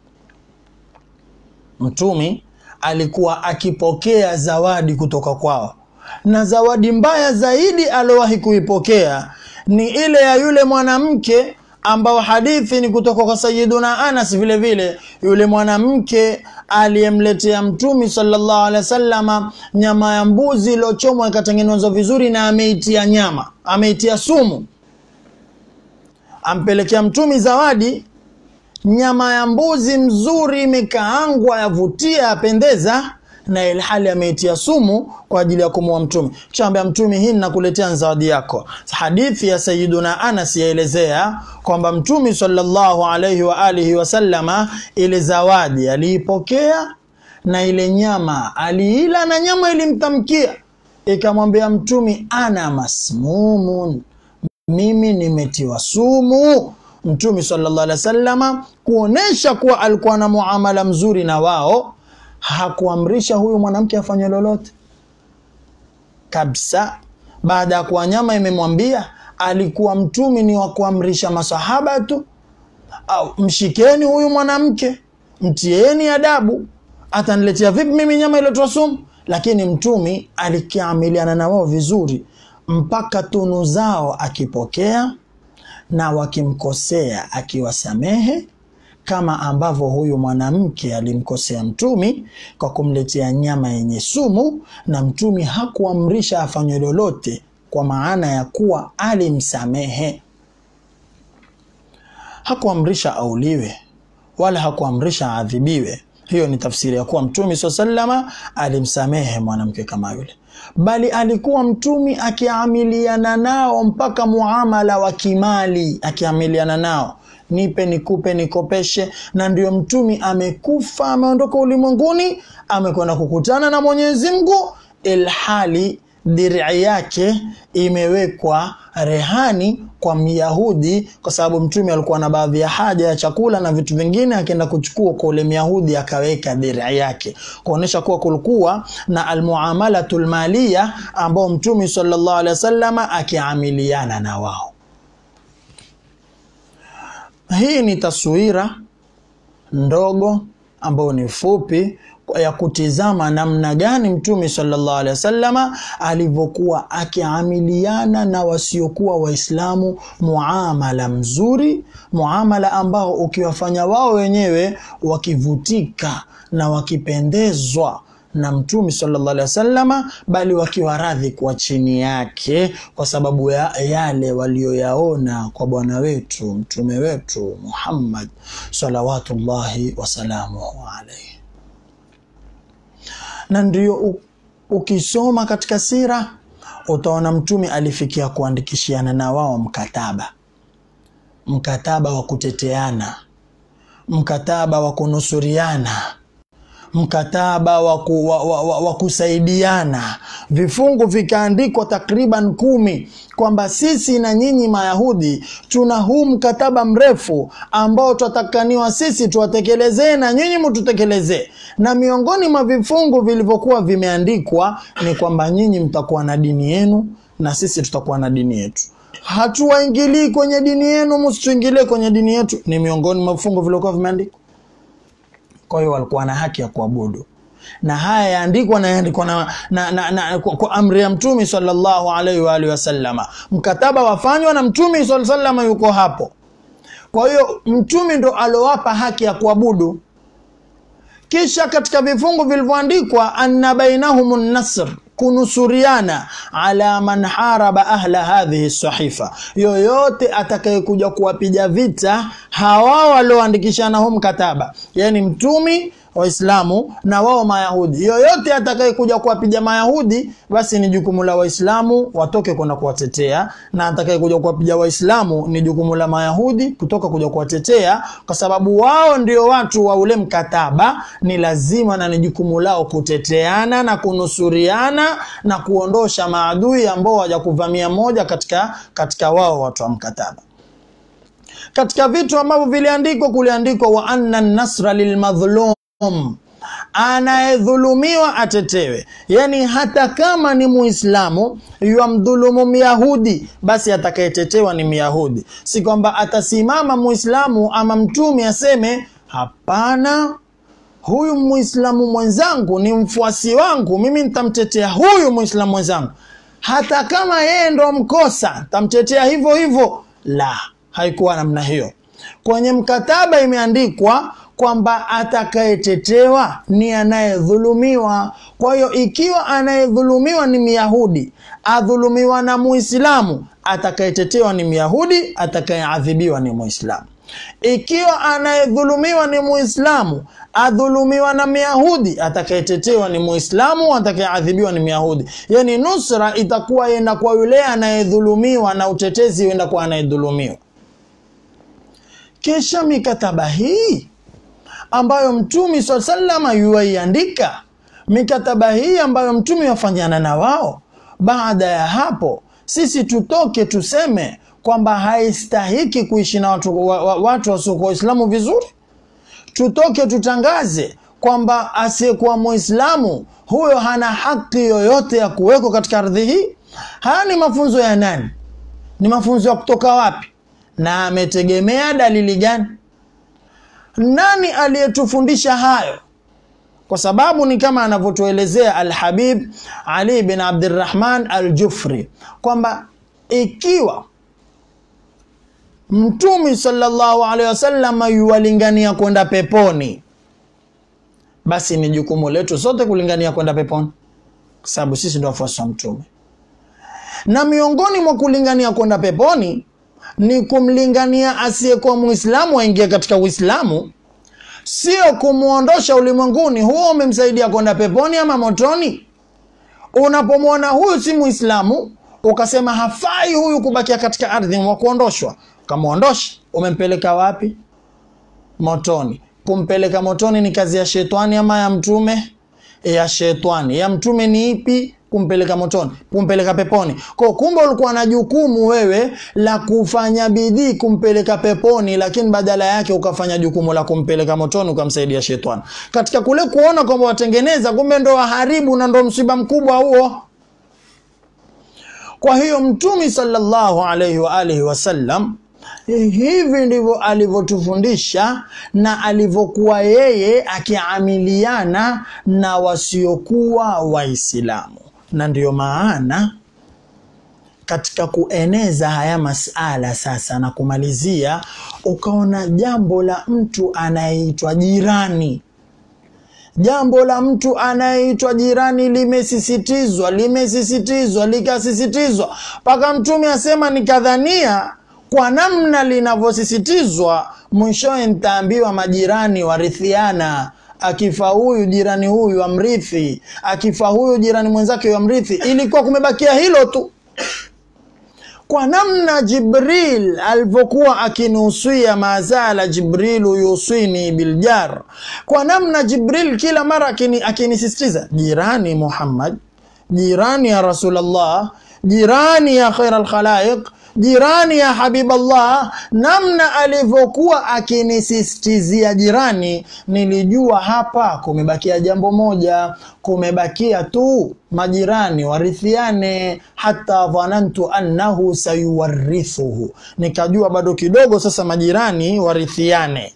mtume alikuwa akipokea zawadi kutoka kwao na zawadi mbaya zaidi aliowahi kuipokea ni ile ya yule mwanamke ambao hadithi ni kutoka kwa sayiduna anas vile vile yule mwanamke aliyemletea mtumi sallallahu alaihi wasallama nyama ya mbuzi iliyochomwa ikatengenezwa vizuri na ameitia nyama ameitia sumu ampelekea mtumi zawadi nyama ya mbuzi mzuri imekaangwa yavutia yapendeza na ilhali ameitia sumu kwa ajili ya kumuua mtume chambia mtume hii ninakuletea zawadi yako hadithi ya sayiduna anas yaelezea kwamba mtume sallallahu alaihi wa alihi wasallama ile zawadi aliipokea na ile nyama aliila na nyama ilimtamkia ikamwambia mtume ana masmumun mimi nimetiwa sumu mtume sallallahu alaihi wasallama kuonesha kuwa alikuwa na muamala mzuri na wao hakuamrisha huyu mwanamke afanye lolote kabisa baada ya kuwa nyama imemwambia alikuwa mtumi ni wa kuamrisha masahaba tu au mshikeni huyu mwanamke mtieni adabu ataniletea vipi mimi nyama iliyotoa sumu lakini mtumi alikiamiliana na wao vizuri mpaka tunu zao akipokea na wakimkosea akiwasamehe kama ambavyo huyu mwanamke alimkosea mtumi kwa kumletea nyama yenye sumu na mtumi hakuamrisha afanywe lolote kwa maana ya kuwa alimsamehe hakuamrisha auliwe wala hakuamrisha aadhibiwe hiyo ni tafsiri ya kuwa mtumi saa salama alimsamehe mwanamke kama yule bali alikuwa mtumi akiamiliana nao mpaka muamala wa kimali akiamiliana nao nipe nikupe nikopeshe na ndio mtumi amekufa ameondoka ulimwenguni amekwenda kukutana na mwenyezi mungu ilhali dirii yake imewekwa rehani kwa myahudi kwa sababu mtume alikuwa na baadhi ya haja ya chakula na vitu vingine akaenda kuchukua kwa ule myahudi akaweka dirii yake kuonyesha kuwa kulikuwa na almuamalatu lmalia ambao mtume sallallahu alaihi wasallama akiamiliana na wao hii ni taswira ndogo ambayo ni fupi ya kutizama namna gani mtume sallallahu alaihi wasallama alivyokuwa akiamiliana na wasiokuwa waislamu muamala mzuri muamala ambao ukiwafanya wao wenyewe wakivutika na wakipendezwa na mtume sallallahu alaihi wasallama bali wakiwa radhi kwa chini yake kwa sababu ya yale walioyaona kwa bwana wetu mtume wetu Muhammad salawatullahi wasalamuhu alaihi na ndio ukisoma katika sira utaona mtume alifikia kuandikishiana na wao mkataba mkataba wa kuteteana mkataba wa kunusuriana mkataba wa, ku, wa, wa, wa, wa kusaidiana vifungu vikaandikwa takriban kumi kwamba sisi na nyinyi mayahudi tuna huu mkataba mrefu ambao twatakaniwa sisi tuwatekelezee na nyinyi mututekelezee na miongoni mwa vifungu vilivyokuwa vimeandikwa ni kwamba nyinyi mtakuwa na dini yenu na sisi tutakuwa na dini yetu hatuwaingilii kwenye dini yenu msituingilie kwenye dini yetu ni miongoni mwa vifungu vilivyokuwa vimeandikwa kwa hiyo walikuwa na haki ya kuabudu na haya yaandikwa na yaandikwa na, na, na, na, kwa, kwa amri ya mtume sallallahu alaihi wa alihi wasallama mkataba wafanywa na mtume sallallahu alaihi yuko hapo kwa hiyo mtume ndo alowapa haki ya kuabudu kisha katika vifungu vilivyoandikwa anna bainahum nasr kunusuriana ala man haraba ahla hadhihi sahifa yoyote atakayekuja kuwapiga vita hawa walioandikishana huu mkataba yani mtumi waislamu na wao mayahudi yoyote atakayekuja kuwapiga mayahudi basi ni jukumu la waislamu watoke kwenda kuwatetea na atakayekuja kuwapiga waislamu ni jukumu la mayahudi kutoka kuja kuwatetea kwa sababu wao ndio watu wa ule mkataba ni lazima na ni jukumu lao kuteteana na kunusuriana na kuondosha maadui ambao waja kuvamia moja katika katika wao watu wa mkataba katika vitu ambavyo viliandikwa kuliandikwa wa anna nasra lilmadhlum anayedhulumiwa atetewe yani hata kama ni muislamu yamdhulumu myahudi basi atakayetetewa ni myahudi si kwamba atasimama muislamu ama mtumi aseme hapana huyu muislamu mwenzangu ni mfuasi wangu mimi nitamtetea huyu muislamu mwenzangu hata kama yeye ndo mkosa tamtetea hivyo hivyo la haikuwa namna hiyo kwenye mkataba imeandikwa kwamba atakayetetewa ni anayedhulumiwa kwa hiyo ikiwa anayedhulumiwa ni myahudi adhulumiwa na muislamu atakayetetewa ni myahudi atakayeadhibiwa ni muislamu ikiwa anayedhulumiwa ni muislamu adhulumiwa na myahudi atakayetetewa ni muislamu atakayeadhibiwa ni myahudi yani nusra itakuwa yenda kwa yule anayedhulumiwa na utetezi huenda kwa anayedhulumiwa kisha mikataba hii ambayo mtumi saa salama yuwaiandika mikataba hii ambayo mtumi wafanyana na wao baada ya hapo sisi tutoke tuseme kwamba haistahiki kuishi na watu, wa, wa, watu wasiokuwa waislamu vizuri tutoke tutangaze kwamba asiyekuwa muislamu huyo hana haki yoyote ya kuwekwa katika ardhi hii haya ni mafunzo ya nani ni mafunzo ya kutoka wapi na ametegemea dalili gani nani aliyetufundisha hayo kwa sababu ni kama anavyotuelezea alhabib ali bin abdirahman aljufri kwamba ikiwa mtumi sallallahu alaihi wasallam yuwalingania kwenda peponi basi ni jukumu letu sote kulingania kwenda peponi kwa sababu sisi ndio wafuasi wa mtume na miongoni mwa kulingania kwenda peponi ni kumlingania asiyekuwa muislamu aingie katika uislamu sio kumwondosha ulimwenguni huo umemsaidia kwenda peponi ama motoni unapomwona huyu si muislamu ukasema hafai huyu kubakia katika ardhi wa kuondoshwa ukamwondosha umempeleka wapi motoni kumpeleka motoni ni kazi ya shetani ama ya mtume ya shetani ya mtume ni ipi kumpeleka motoni kumpeleka peponi kwa kumbe ulikuwa na jukumu wewe la kufanya bidii kumpeleka peponi lakini badala yake ukafanya jukumu la kumpeleka motoni ukamsaidia shetani katika kule kuona kwamba watengeneza kumbe ndo waharibu na ndo msiba mkubwa huo kwa hiyo mtumi sallallahu alaihi wa alihi wasallam hivi ndivyo alivyotufundisha na alivyokuwa yeye akiamiliana na wasiokuwa waislamu na ndiyo maana katika kueneza haya masala sasa na kumalizia ukaona jambo la mtu anayeitwa jirani jambo la mtu anayeitwa jirani limesisitizwa limesisitizwa likasisitizwa mpaka mtume asema nikadhania kwa namna linavyosisitizwa mwishowe ntaambiwa majirani warithiana akifa huyu jirani huyu amrithi akifa huyu jirani mwenzake amrithi ilikuwa kumebakia hilo tu kwa namna jibril alivyokuwa akinusia mazala jibrilu yuswini biljar kwa namna jibril kila mara akini, akinisisitiza jirani muhammad jirani ya rasulllah jirani ya khaira lkhalaiq jirani ya habiballah namna alivyokuwa akinisistizia jirani nilijua hapa kumebakia jambo moja kumebakia tu majirani warithiane hata dhanantu annahu sayuwarithuhu nikajua bado kidogo sasa majirani warithiane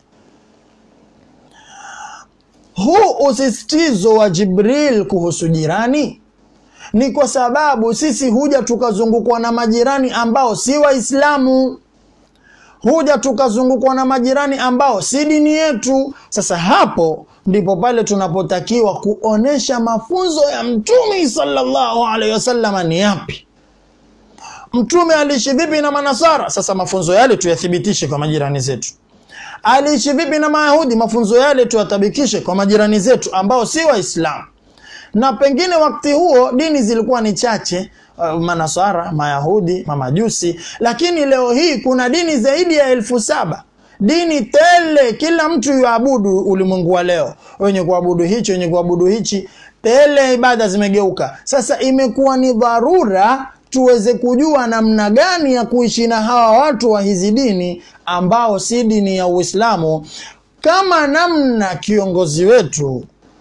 huu usisitizo wa jibril kuhusu jirani ni kwa sababu sisi huja tukazungukwa na majirani ambao si waislamu huja tukazungukwa na majirani ambao si dini yetu sasa hapo ndipo pale tunapotakiwa kuonesha mafunzo ya mtume sallallahu alaihi wasallam ni yapi mtume aliishi vipi na manasara sasa mafunzo yale tuyathibitishe kwa majirani zetu aliishi vipi na mayahudi mafunzo yale tuyatabikishe kwa majirani zetu ambao si waislamu na pengine wakati huo dini zilikuwa ni chache uh, manasara mayahudi mamajusi lakini leo hii kuna dini zaidi ya elfu saba dini tele kila mtu yuabudu ulimwengu wa leo wenye kuabudu hichi wenye kuabudu hichi tele ibada zimegeuka sasa imekuwa ni dharura tuweze kujua namna gani ya kuishi na hawa watu wa hizi dini ambao si dini ya uislamu kama namna kiongozi wetu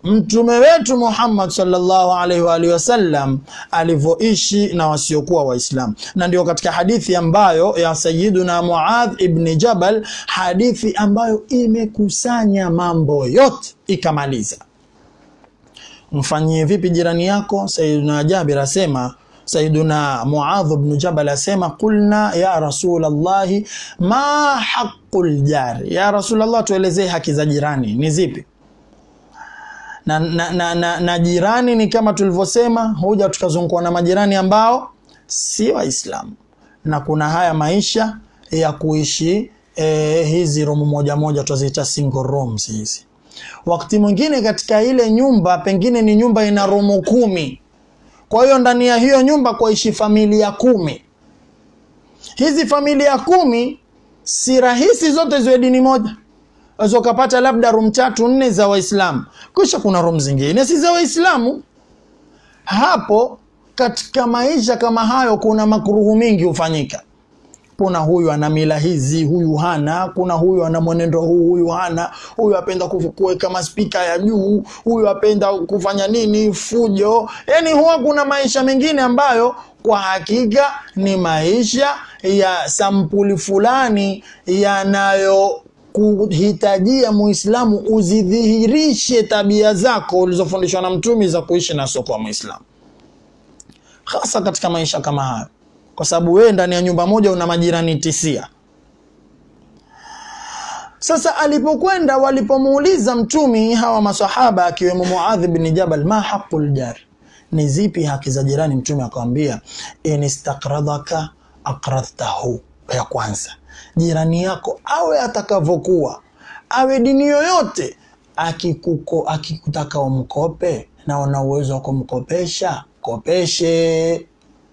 mtume wetu Muhammad sallallahu alaihi wa alihi wasallam alivyoishi na wasiokuwa Waislamu, na ndio katika hadithi ambayo ya Sayyiduna Muadh ibn Jabal, hadithi ambayo imekusanya mambo yote ikamaliza. Mfanyie vipi jirani yako? Sayyiduna Jabir asema Sayyiduna Muadh ibn Jabal asema qulna ya Rasulallahi ma haqqul jari, ya Rasulallah, tuelezee haki za jirani ni zipi? na, na, na, na, na jirani ni kama tulivyosema, huja tukazungukwa na majirani ambao si Waislamu, na kuna haya maisha ya kuishi eh, hizi room moja moja tuziita single rooms hizi. Wakati mwingine katika ile nyumba pengine ni nyumba ina room kumi, kwa hiyo ndani ya hiyo nyumba kuishi familia kumi. Hizi familia kumi si rahisi zote ziwe dini moja unaweza ukapata labda room tatu nne za Waislamu, kisha kuna room zingine si za Waislamu. Hapo katika maisha kama hayo, kuna makuruhu mingi hufanyika. Kuna huyu ana mila hizi, huyu hana. Kuna huyu ana mwenendo huu, huyu hana. Huyu apenda kuweka maspika ya juu, huyu apenda kufanya nini, fujo. Yani huwa kuna maisha mengine ambayo kwa hakika ni maisha ya sampuli fulani yanayo kuhitajia Muislamu uzidhihirishe tabia zako ulizofundishwa na Mtume za kuishi na soko wa Muislamu, hasa katika maisha kama hayo, kwa sababu wewe ndani ya nyumba moja una majirani tisia. Sasa alipokwenda walipomuuliza Mtume hawa masahaba akiwemo Muadh bin Jabal, ma haqqul jar, ni zipi haki za jirani? Mtume akamwambia inistaqradhaka aqradhtahu, ya kwanza jirani yako awe atakavyokuwa, awe dini yoyote, akikuko akikutaka umkope na una uwezo wa kumkopesha, kopeshe.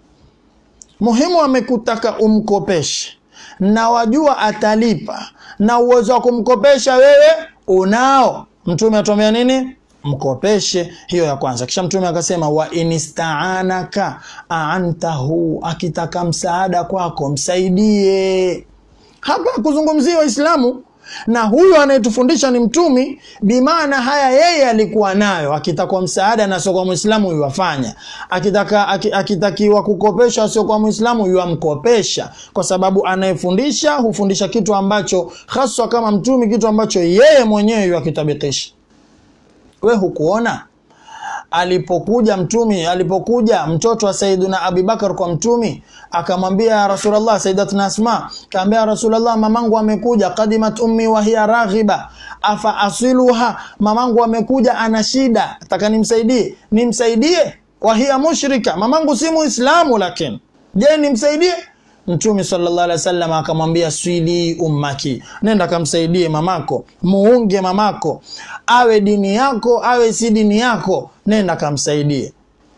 Muhimu amekutaka umkopeshe na wajua atalipa na uwezo wa kumkopesha wewe unao. Mtume atuambia nini? Mkopeshe. Hiyo ya kwanza. Kisha Mtume akasema wa inistaanaka aantahu, akitaka msaada kwako msaidie. Hapa kuzungumzia Waislamu na huyu anayetufundisha ni Mtumi, bimaana haya yeye alikuwa nayo. Akitaka msaada na sio kwa Muislamu yuwafanya, akitaka akitakiwa kukopesha sio kwa Muislamu yuamkopesha, kwa sababu anayefundisha hufundisha kitu ambacho haswa kama Mtumi, kitu ambacho yeye mwenyewe yuakitabikisha. We hukuona alipokuja mtumi alipokuja mtoto wa Saiduna Abubakar kwa mtumi akamwambia Rasulullah, Sayyidatuna Asma kaambia Rasulullah, mamangu amekuja, qadimat ummi wa hiya raghiba afa asiluha, mamangu amekuja ana shida, nataka nimsaidie. Nimsaidie? wa hiya mushrika, mamangu si Muislamu, lakini je, nimsaidie? Mtume sallallahu alaihi wasallam akamwambia swili ummaki, nenda kamsaidie mamako, muunge mamako, awe dini yako awe si dini yako, nenda kamsaidie.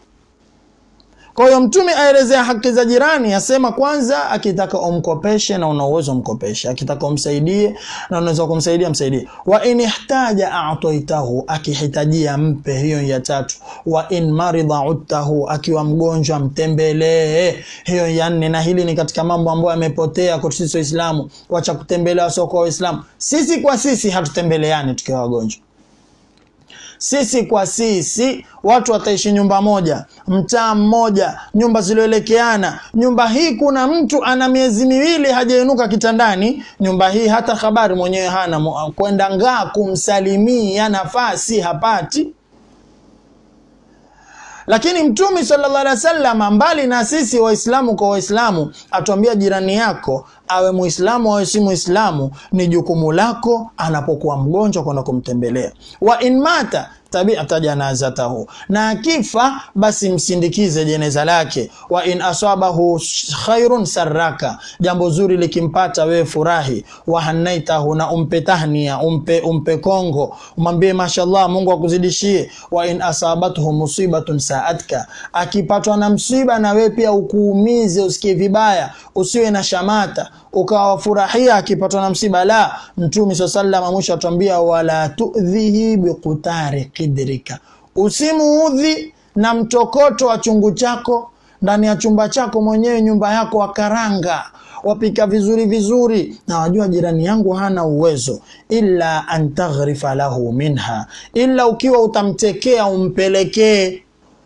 Kwa hiyo Mtume aelezea haki za jirani, asema kwanza, akitaka umkopeshe na una uwezo mkopeshe, akitaka umsaidie na unaweza kumsaidia msaidie. Wa in ihtaja a'taitahu, akihitajia mpe. Hiyo ya tatu. Wa in marida udtahu, akiwa mgonjwa mtembelee. Hiyo ya nne. Na hili ni katika mambo ambayo yamepotea kwa sisi Waislamu, wacha kutembelea sio kwa Waislamu. Sisi kwa sisi hatutembeleani tukiwa wagonjwa sisi kwa sisi, watu wataishi nyumba moja, mtaa mmoja, nyumba zilioelekeana. Nyumba hii kuna mtu ana miezi miwili hajainuka kitandani, nyumba hii hata habari mwenyewe hana, kwenda ngaa kumsalimia nafasi hapati. Lakini Mtume sallallahu alaihi wasallam, mbali na sisi Waislamu kwa Waislamu, atuambia jirani yako awe Muislamu awe si Muislamu, ni jukumu lako anapokuwa mgonjwa kwenda kumtembelea. Wa in mata tabiata janazatahu, na akifa basi msindikize jeneza lake. Wa in asabahu khairun saraka, jambo zuri likimpata wewe furahi. Wa hanaitahu, na umpe tahnia, umpe umpe kongo, umwambie mashallah, Mungu akuzidishie. Wa in asabathu musibatun saatka, akipatwa na msiba na wewe pia ukuumize, usikie vibaya, usiwe na shamata ukawafurahia akipatwa na msiba. La, Mtume swalla sallam mwisho atuambia, wala tudhihi biqutari qidrika, usimuudhi na mtokoto wa chungu chako ndani ya chumba chako mwenyewe, nyumba yako wa karanga, wapika vizuri vizuri na wajua jirani yangu hana uwezo illa an taghrifa lahu minha illa ukiwa utamtekea umpelekee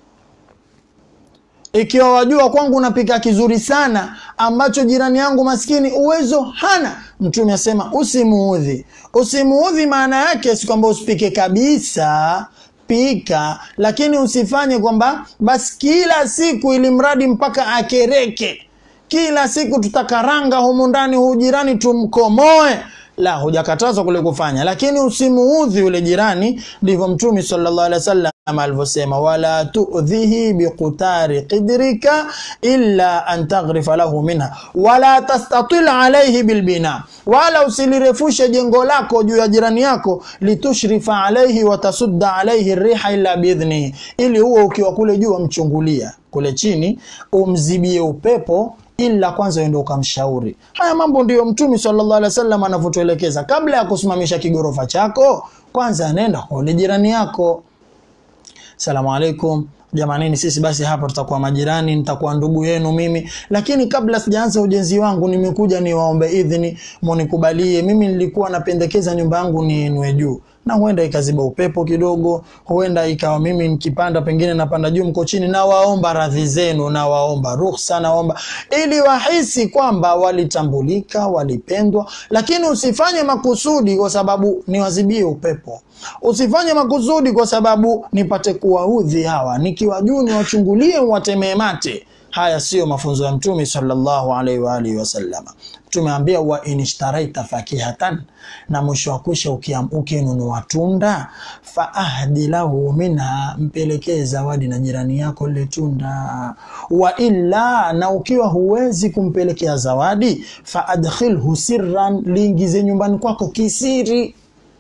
ikiwa wajua kwangu napika kizuri sana ambacho jirani yangu maskini uwezo hana mtume asema usimuudhi usimuudhi maana yake si kwamba usipike kabisa pika lakini usifanye kwamba basi kila siku ili mradi mpaka akereke kila siku tutakaranga humu ndani huu jirani tumkomoe la hujakatazwa kule kufanya lakini usimuudhi yule jirani ndivyo mtume sallallahu alaihi wasallam alivyosema wala tuudhihi biqutari qidrika illa an taghrifa lahu minha wala tastatil alaihi bilbina wala usilirefushe jengo lako juu ya jirani yako litushrifa alaihi watasudda alaihi riha illa biidhnihi ili huo ukiwa kule juu wamchungulia kule chini umzibie upepo ila kwanza uende ukamshauri. Haya mambo ndiyo Mtume sallallahu alaihi wasallam anavyotuelekeza. Kabla ya kusimamisha kigorofa chako, kwanza nenda kwa ule jirani yako. Salamu alaikum jamanini, sisi basi hapa tutakuwa majirani, nitakuwa ndugu yenu mimi, lakini kabla sijaanza ujenzi wangu, nimekuja niwaombe idhini, munikubalie. Mimi nilikuwa napendekeza nyumba yangu niinue juu na huenda ikaziba upepo kidogo, huenda ikawa mimi nikipanda pengine napanda juu, mko chini, na waomba radhi zenu, na waomba ruhusa, naomba ili wahisi kwamba walitambulika, walipendwa. Lakini usifanye makusudi kwa sababu niwazibie upepo, usifanye makusudi kwa sababu nipate kuwaudhi hawa, nikiwa juu niwachungulie, watemee mate. Haya siyo mafunzo ya Mtume sallallahu alaihi wa alihi wasallama. Tumeambia wa inishtaraita fakihatan, na mwisho wa kwisha ukinunua tunda, faahdi lahu minha, mpelekee zawadi na jirani yako lile tunda. Wa illa, na ukiwa huwezi kumpelekea zawadi, faadkhilhu sirran, liingize nyumbani kwako kisiri,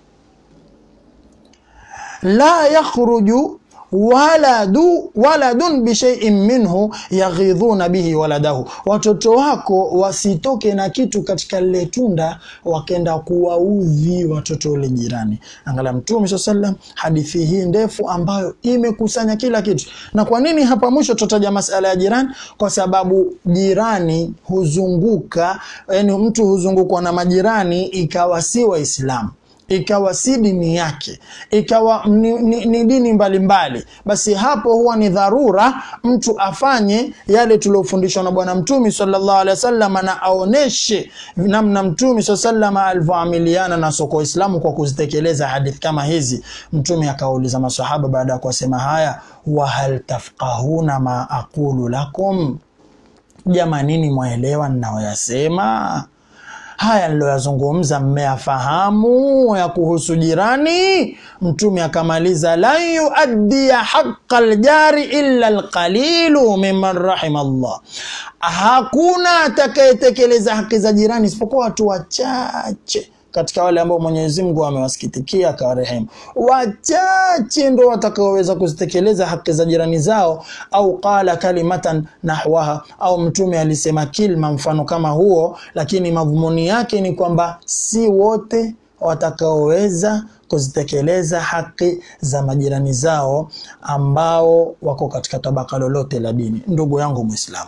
la yakhruju waladu waladun bishaiin minhu yaghidhuna bihi waladahu, watoto wako wasitoke na kitu katika lile tunda wakenda kuwaudhi watoto ule jirani. Angalia Mtume saa sallam, hadithi hii ndefu ambayo imekusanya kila kitu. Na kwa nini hapa mwisho tutataja masala ya jirani? Kwa sababu jirani huzunguka, yani mtu huzungukwa na majirani ikawa si Waislamu ikawa si dini yake, ikawa ni, ni, ni dini mbalimbali mbali. Basi hapo huwa ni dharura mtu afanye yale tuliofundishwa na Bwana Mtume sallallahu alaihi wasallam, na aoneshe namna Mtume sallallahu alaihi wasallam alivyoamiliana na soko Islamu kwa kuzitekeleza hadithi kama hizi. Mtume akauliza masahaba baada ya kuwasema haya, wa hal tafqahuna ma aqulu lakum, jamanini mwaelewa ninayoyasema haya niloyazungumza mmeyafahamu ya kuhusu jirani? Mtume akamaliza, lan yuaddiya haqa ljari illa alqalilu mimman rahima Allah, hakuna atakayetekeleza haki za jirani isipokuwa watu wachache katika wale ambao Mwenyezi Mungu amewasikitikia akawarehemu. Wachache ndo watakaoweza kuzitekeleza haki za jirani zao, au qala kalimatan nahwaha, au mtume alisema kilma mfano kama huo, lakini madhumuni yake ni kwamba si wote watakaoweza kuzitekeleza haki za majirani zao ambao wako katika tabaka lolote la dini. Ndugu yangu Muislamu,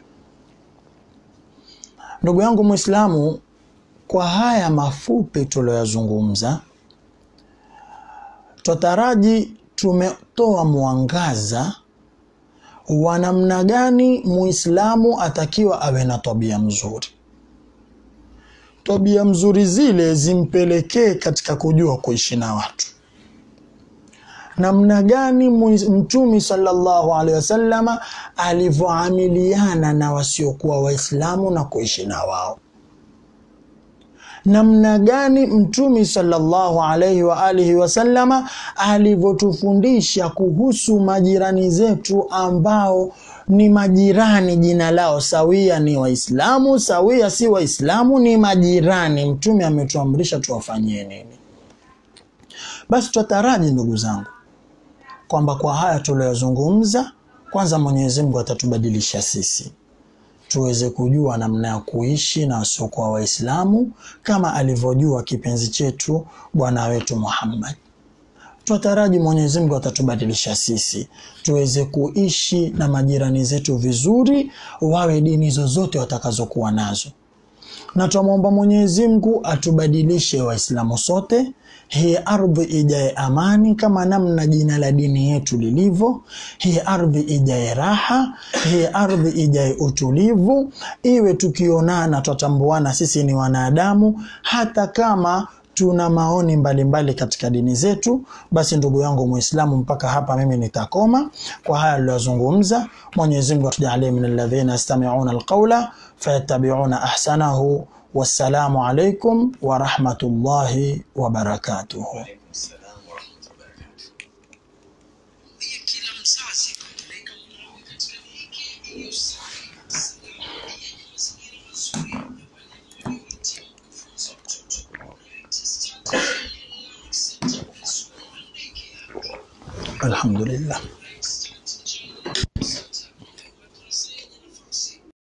ndugu yangu Muislamu, kwa haya mafupi tuliyoyazungumza, twataraji tumetoa mwangaza wa namna gani muislamu atakiwa awe na tabia mzuri. Tabia mzuri zile zimpelekee katika kujua kuishi na watu, namna gani Mtume sallallahu alaihi wasallama alivyoamiliana na wasiokuwa Waislamu na kuishi na wao namna gani Mtume sallallahu alaihi wa alihi wasallama alivyotufundisha kuhusu majirani zetu ambao ni majirani, jina lao sawia ni Waislamu, sawia si Waislamu, ni majirani. Mtume ametuamrisha tuwafanyie nini? Basi twataraji ndugu zangu kwamba kwa haya tuliyozungumza, kwanza Mwenyezi Mungu atatubadilisha sisi tuweze kujua namna ya kuishi na wasiokuwa Waislamu kama alivyojua kipenzi chetu bwana wetu Muhammad. Twataraji Mwenyezi Mungu atatubadilisha sisi tuweze kuishi na majirani zetu vizuri, wawe dini zozote watakazokuwa nazo. na twamwomba Mwenyezi Mungu atubadilishe Waislamu sote, hii ardhi ijaye amani kama namna jina la dini yetu lilivyo. Hii ardhi ijaye raha, hii ardhi ijaye utulivu, iwe tukionana twatambuana sisi ni wanadamu, hata kama tuna maoni mbalimbali mbali katika dini zetu. Basi ndugu yangu Muislamu, mpaka hapa mimi nitakoma kwa haya aliyozungumza. Mwenyezi Mungu atujalie min alladhina yastami'una alqawla fayattabi'una ahsanahu. Wassalamu alaikum wa rahmatullahi wa barakatuh. Waalaikum salam warahmatullahi wabarakatuh. Pia kila mzazi kupeleka mwanawe katika hiki iliyo safi salama yenye mazingira mazuri na walimu waliohitimu kufunza mtoto. Latest Center Learning Center Preschool and Daycare. Alhamdulillah.